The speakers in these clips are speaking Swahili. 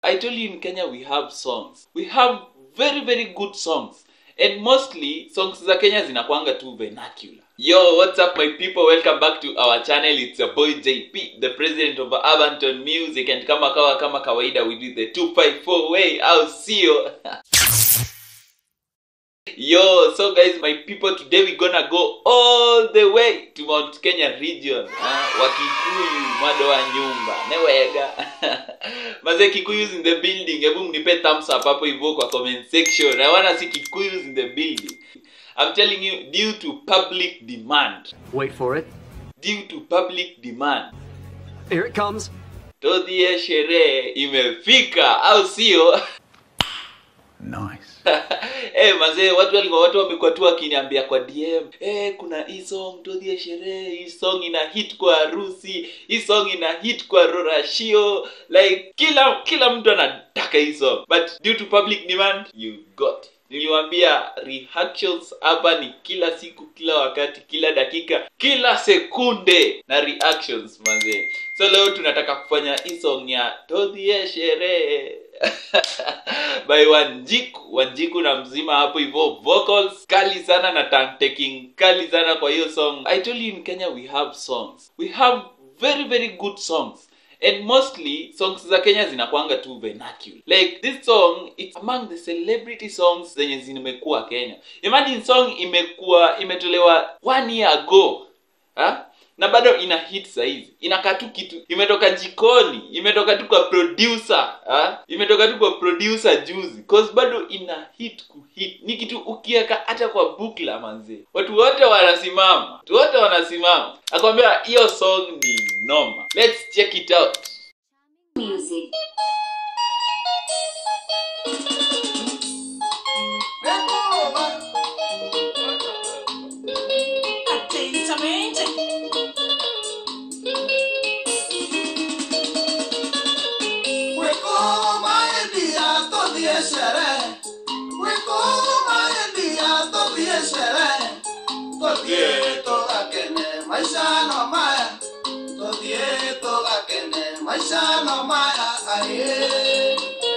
I told you in Kenya we have songs. We have very very good songs. And mostly songs za Kenya zinakwanga tu vernacular. Yo, what's up my people? Welcome back to our channel. It's your boy JP, the president of Avanton Music and kama kawa kama kawaida we do the 254 way. I'll see you. Yo, so guys, my people, today we gonna go all the way to Mount Kenya region. Ah, Wakikuyu, mwado wa nyumba. Newega. Maze Kikuyus in the building. Hebu mnipe thumbs up hapo hivyo kwa comment section. I wanna see Kikuyus in the building. I'm telling you, due to public demand. Wait for it. Due to public demand. Here it comes. Todhie sherehe imefika, au sio? Nice. Eh mazee watu walikuwa watu wamekuwa tu wakiniambia kwa DM eh kuna hii song todhie sherehe hii song ina hit kwa harusi hii song ina hit kwa rorashio like kila kila mtu anataka hii song but due to public demand you got it. niliwambia reactions hapa ni kila siku kila wakati kila dakika kila sekunde na reactions manzee so leo tunataka kufanya hii song ya todhie sherehe by wanjiku wanjiku na mzima hapo hivyo vocals kali sana na tongue taking kali sana kwa hiyo song i told you in kenya we have songs we have very very good songs and mostly songs za kenya zinakwanga tu vernacular like this song it's among the celebrity songs zenye zimekuwa kenya imagine song imekuwa imetolewa one year ago ha? na bado ina hit saizi inakaa tu kitu imetoka jikoni imetoka tu kwa producer ha? imetoka tu kwa producer juzi cause bado ina hit kuhit ni kitu ukiweka hata kwa bukla manzee watu wote wanasimama watu wote wanasimama akwambia hiyo song ni noma let's check it out Music. Atentamente. Maisha no maya aye.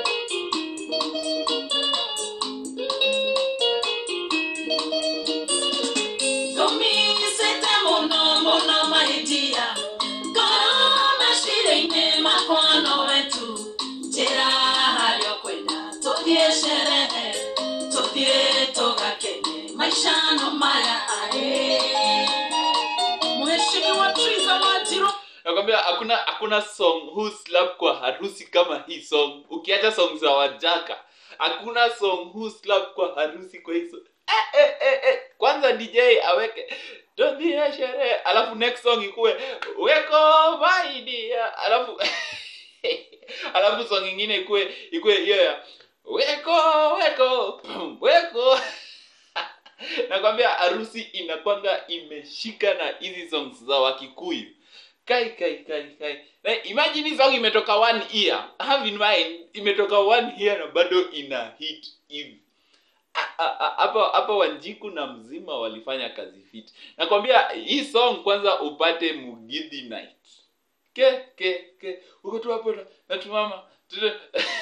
Gomisete mono mono maidia. Kama shirene makono wetu. Jera halio kwenda. Todie sherehe. Todie toga kene. Maisha no maya ae. Mheshimiwa Triza Wanjiru. nakwambia hakuna hakuna song who slap kwa harusi kama hii song ukiacha song za wajaka hakuna song who slap kwa harusi kwa hii song eh, eh, eh, eh. kwanza dj aweke todhia sherehe alafu next song ikuwe weko maidia alafu alafu song ingine ikuwe ikuwe hiyo ya weko weko pum, weko nakwambia harusi inakwanga imeshika na hizi songs za wakikuyu kai kai kai kai na imagine hii song imetoka one year have in mind imetoka one year na bado ina hit hivi A- a- a- hapa hapa wanjiku na mzima walifanya kazi fit nakwambia hii song kwanza upate mugidhi night ke ke ke uko tu hapo na- natumama tu-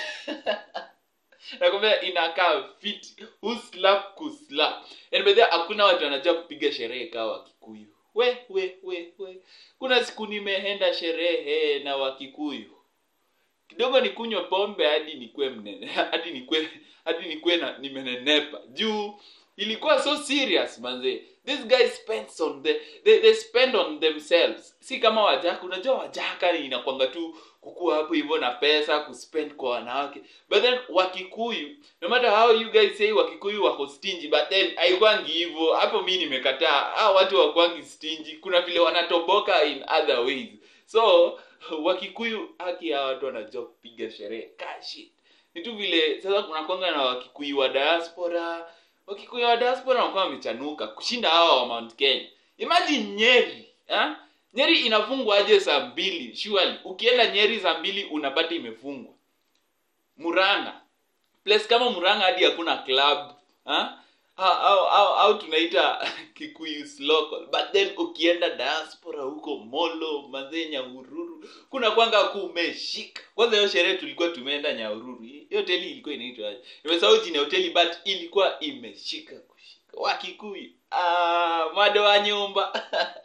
nakwambia inakaa fit huslap kuslap yani bedhia hakuna watu wanajua kupiga sherehe kaa wakikuyu we we we we kuna siku nimeenda sherehe na wakikuyu kidogo nikunywe pombe hadi nikwe mnene hadi nikwe hadi nikwe na nimenenepa juu ilikuwa so serious manze these guys spends on the, they, they spend on themselves si kama wajaka unajua wajaka ni inakwanga tu kukua hapo hivyo na pesa kuspend kwa wanawake but then wakikuyu no matter how you guys say wakikuyu wako stingy but then haikwangi hivyo hapo mi nimekataa ah watu wakwangi stingy kuna vile wanatoboka in other ways so wakikuyu haki ya watu wanajua kupiga sherehe kashi ni tu vile sasa kuna kwanga na wakikuyu wa diaspora wakikuyu wa diaspora wanakuwa wamechanuka kushinda hawa wa mount kenya imagine nyeri ha? nyeri inafungwa aje saa mbili surely ukienda nyeri saa mbili unapata imefungwa muranga place kama muranga hadi hakuna club ha? au, au, au, au tunaita kikuyus local but then ukienda diaspora huko molo mazee nyaururu kuna kwanga kumeshika kwanza hiyo sherehe tulikuwa tumeenda nyaururu hiyo hoteli ilikuwa inaitwa aje nimesahau jina ya hoteli but ilikuwa imeshika kushika wakikuyu ah, mado wa nyumba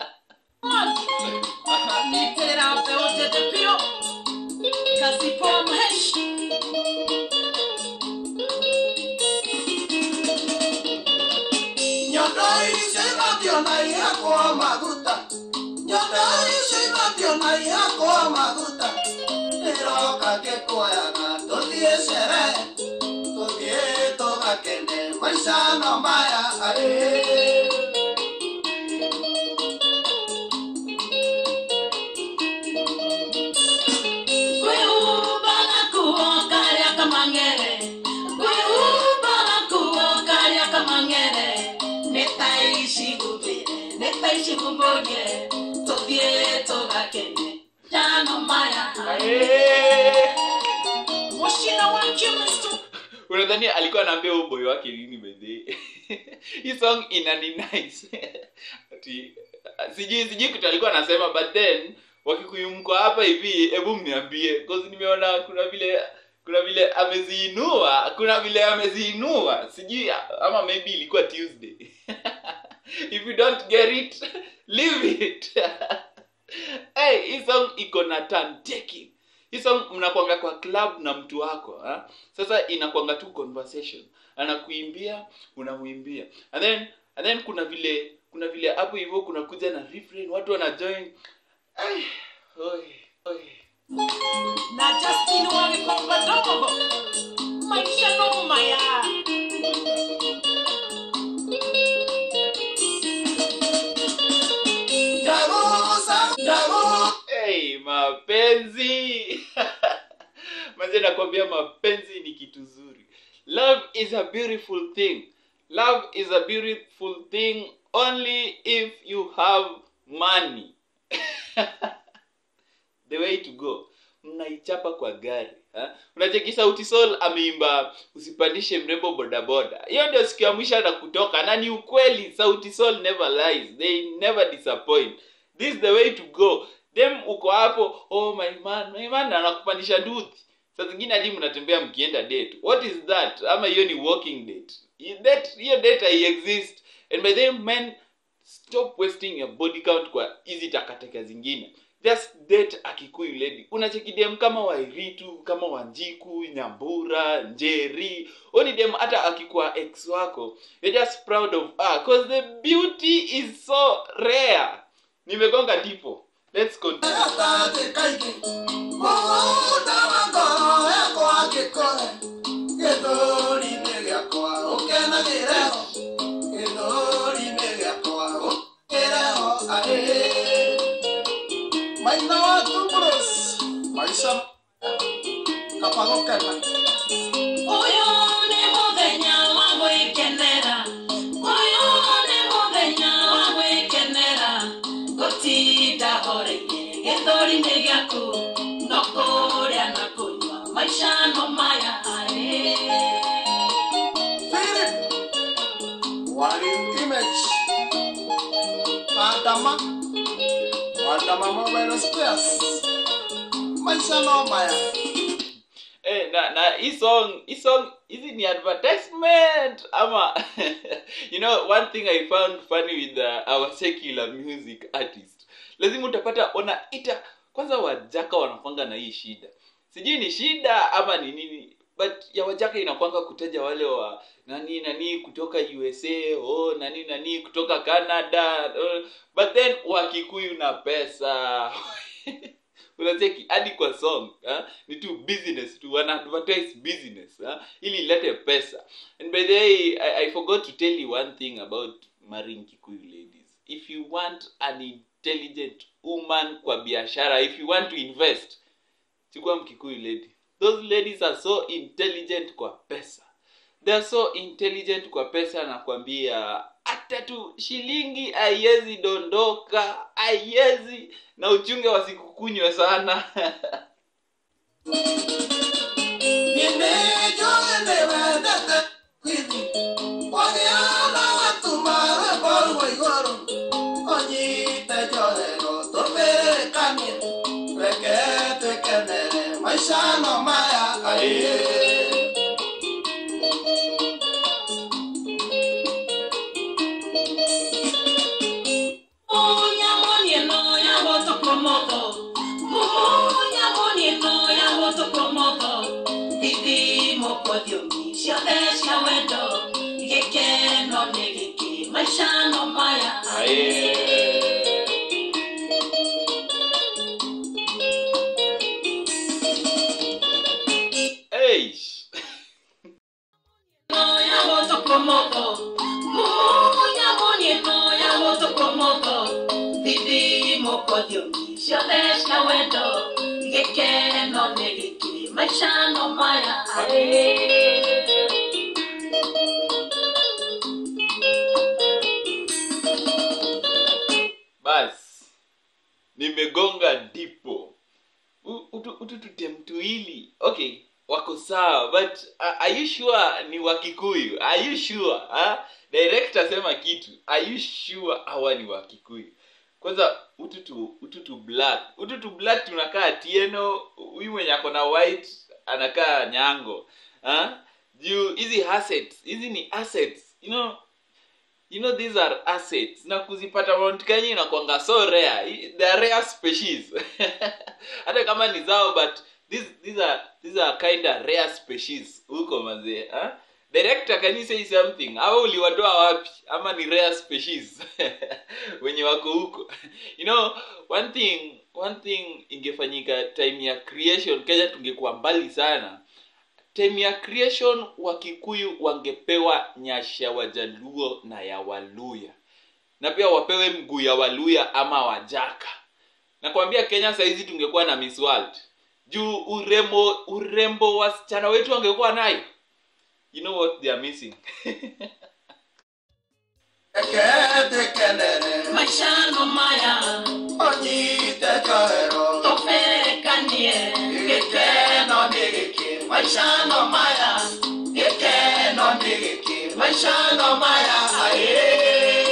nitera mpeutete pio kasipo mheshi Nyondo icinatio na ihakwo maguta Nyondo icinatio na ihakwo maguta Iroka ngĩkũoyaga tũthiĩ sherehe Tũthiĩ tũgakene maica no maya arĩ kwĩhumbaga kuo karĩa kamang'ere kwĩhumbaga kuo karĩa kamang'ere nĩ ta icigumbĩre nĩ ta icigumbũrie tũthiĩ tũgakene jano maya mũcina wa kĩmĩstu unadhani alikuwa anaambia huyo boy wake nini bedhe hii song inani nice ati sijui sijui kitu alikuwa anasema but then wakikuyu mko hapa hivi hebu mniambie cause nimeona kuna vile kuna vile ameziinua kuna vile ameziinua sijui ama maybe ilikuwa tuesday if you don't get it leave it hey, hii song iko na turn taking hii song mnakwanga kwa club na mtu wako ha? sasa inakwanga tu conversation anakuimbia unamwimbia and then and then kuna vile kuna vile hapo hivyo kuna kuja na refrain watu wana join Ai, oi, oi. na Justin wagikomba dogo maisha no maya Ndagusa, ndagusa hey, mapenzi manze nakwambia mapenzi ni kitu zuri love is a beautiful thing love is a beautiful thing only if you have money the way to go mnaichapa kwa gari ha? unacheki sauti sol ameimba usipandishe mrembo bodaboda hiyo ndio siku ya mwisho hata kutoka na ni ukweli sauti sol never lies they never disappoint this is the way to go them uko hapo oh my man my man anakupandisha duthi saa zingine hadi mnatembea mkienda date what is that ama hiyo ni walking date that hiyo date hai exist and by then men stop wasting your body count kwa hizi takataka zingine just date a kikuyu lady unacheki dem kama wairitu kama wanjiku nyambura njeri oni dem hata akikuwa ex wako you're just proud of her cause the beauty is so rare nimegonga tipo let's continue gatathĩ kaingĩ mũgũnda wa ngoro yakwa ngĩkore gĩthũri-inĩ gĩakwa ũkenagĩre ho gĩthũri-inĩ gĩakwa ũkenagĩre ho arĩ maina wa tumburos maica kaba gũkena Ũyũ nĩ mũthenya wa gwĩkenera. Ũyũ nĩ mũthenya wa gwĩkenera. Gũtinda horeire gĩthũri-inĩ gĩaku, no kũrĩa na kũnyua, maica no maya arĩ. Philip Wali image Adama Adama Mobile Spares Maisha no maya Eh, na na hii song hii song hizi ni advertisement ama you know one thing i found funny with uh, our secular music artist lazima utapata wanaita kwanza wajaka wanakwanga na hii shida sijui ni shida ama ni nini but ya wajaka inakwanga kutaja wale wa nani nani kutoka usa oh nani nani kutoka canada oh, but then wakikuyu na pesa unacheki hadi kwa song ha? ni tu business tu wana advertise business ha? ili ilete pesa and by the way I, i forgot to tell you one thing about marrying kikuyu ladies if you want an intelligent woman kwa biashara if you want to invest chukua mkikuyu lady those ladies are so intelligent kwa pesa they are so intelligent kwa pesa nakwambia hata tu shilingi haiwezi dondoka haiwezi na uchunge wasikukunywe sana Nimejo ende wendete Kwithi Wagea maisha no maya aye Maisha no maya Hey. no ya voto komoko Munya moni no ya voto komoko Didi moko diomi Shodesh na wendo Geke no negiki Maisha no maya ae bas nimegonga ndipo U- utu- utututemtuili okay wako sawa but uh, are you sure ni wakikuyu are you sure ha? director sema kitu are you sure hawa ni wakikuyu kwanza ututu ututu black ututu black tunakaa tieno huyu mwenye ako na white anakaa nyango ha? juu hizi assets hizi ni assets you know you know these are assets na kuzipata mount kenya inakwanga so rare I- they are rare species hata kama ni zao but these, these are these are kind of rare species huko mazee huh? director can you say something au uliwatoa wapi ama ni rare species wenye wako huko you know one thing one thing ingefanyika time ya creation kenya tungekuwa mbali sana time ya creation wakikuyu wangepewa nyasha wajaluo na ya waluya na pia wapewe mguu ya waluya ama wajaka nakwambia kenya sahizi tungekuwa na miss world juu urembo urembo wasichana wetu wangekuwa nayo you know what they are missing ekete kenere Maisha no maya onyite kahero Toferekanie gekeno nigiki maisha no maya gekeno nigiki maisha no maya aye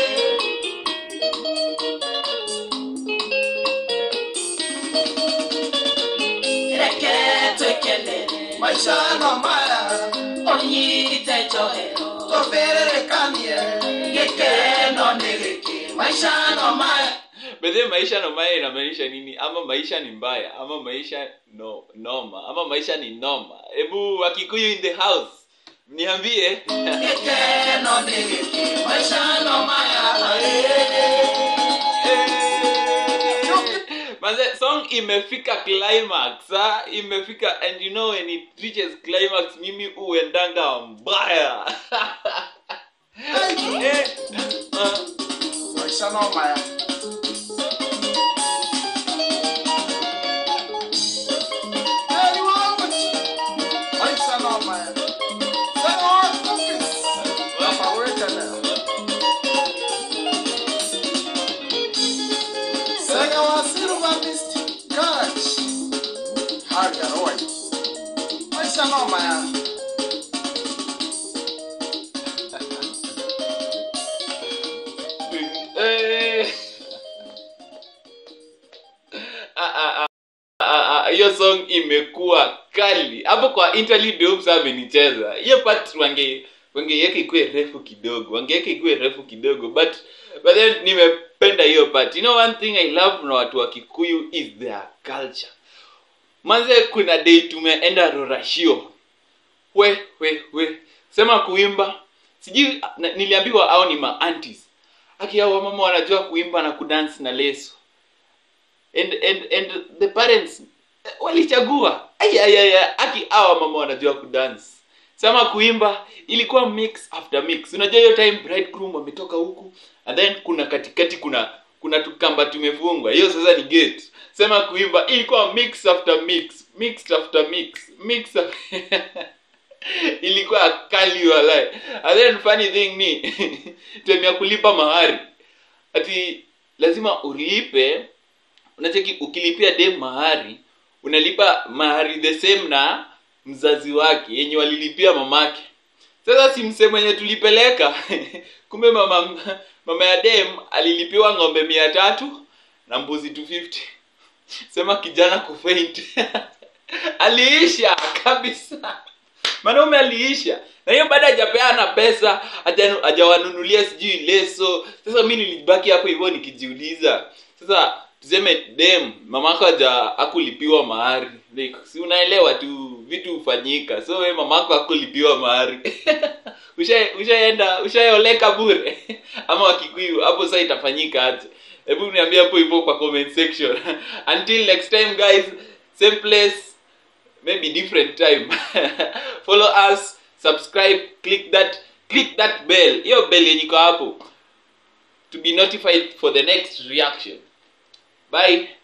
Reke twekelele maisha no maya Onyite johero tofererekanie gekeno nigiki maisha no maya bedhe maisha no maya inamaanisha nini ama maisha ni mbaya ama maisha no noma ama maisha ni noma hebu wakikuyu in the house niambie gekeno nigiki maisha no maya aye Manze, song imefika climax ha? imefika and you know when it reaches climax mimi uendanga mbaya eh, uh, maisha no maya Hey, what? Maisha no maya Sasa wa cookies Hapa weka leo Sega wa silver mist garage Haga roy Maisha no maya eh. Ah, ah, ah, ah, ah, hiyo song imekuwa kali hapo kwa interlude Hoops amenicheza hiyo part wange wangeiweka ikuwe refu kidogo wangeweka ikuwe refu kidogo but but then nimependa hiyo part you know one thing i love na watu wa kikuyu is their culture manze kuna day tumeenda rorashio we we we sema kuimba sijui na- niliambiwa au ni maantis aki hao wamama wanajua kuimba na kudance na leso and and and the parents eh, walichagua ayayaya aki hawa mama wanajua kudance sema kuimba ilikuwa mix after mix unajua hiyo time bridegroom wametoka huku and then kuna katikati kuna kuna tukamba tumefungwa hiyo sasa ni gate sema kuimba ilikuwa mix after mix mix after mix mix af- ilikuwa kali walai and then funny thing ni time ya kulipa mahari ati lazima ulipe unacheki ukilipia dem mahari unalipa mahari the same na mzazi wake yenye walilipia mamake sasa si msee mwenye tulipeleka kumbe mama mama ya dem alilipiwa ng'ombe mia tatu na mbuzi 250 sema kijana kufaint aliisha kabisa mwanaume aliisha na hiyo baada hajapeana pesa haja- hajawanunulia sijui leso sasa mi nilibaki hapo hivyo nikijiuliza sasa tuseme dem mamako haja akulipiwa mahari like, si unaelewa tu vitu hufanyika so we mamako akulipiwa mahari Usha- ushaenda ushaoleka bure ama wakikuyu hapo saa itafanyika aje hebu niambie hapo hivyo kwa comment section until next time guys same place maybe different time follow us subscribe click that click that bell hiyo bell yenye iko hapo to be notified for the next reaction bye